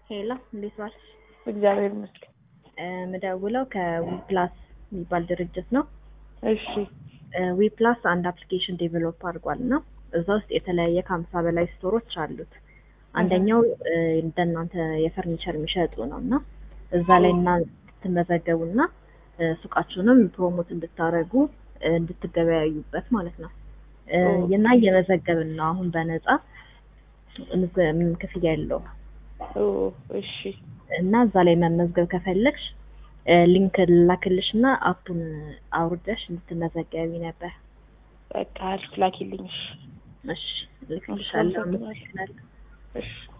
ሄሎ እንዴት ዋልሽ? እግዚአብሔር ይመስገን። ምደውለው ከዊፕላስ የሚባል ድርጅት ነው። እሺ ዊፕላስ አንድ አፕሊኬሽን ዴቨሎፕ አድርጓል እና እዛ ውስጥ የተለያየ ከሀምሳ በላይ ስቶሮች አሉት። አንደኛው እንደናንተ የፈርኒቸር የሚሸጡ ነው እና እዛ ላይ እና እንድትመዘገቡ እና ሱቃችሁንም ፕሮሞት እንድታደርጉ እንድትገበያዩበት ማለት ነው እና እየመዘገብን ነው አሁን በነፃ ምንም ክፍያ የለውም። ኦ እሺ እና እዛ ላይ መመዝገብ ከፈለግሽ ሊንክ ላክልሽ እና አፑን አውርደሽ እንድትመዘገቢ ነበር። በቃ አሪፍ ላኪልኝ። እሺ እሺ ልክልሻለሁ። አመሰግናለሁ። አመሰግናለሁ። እሺ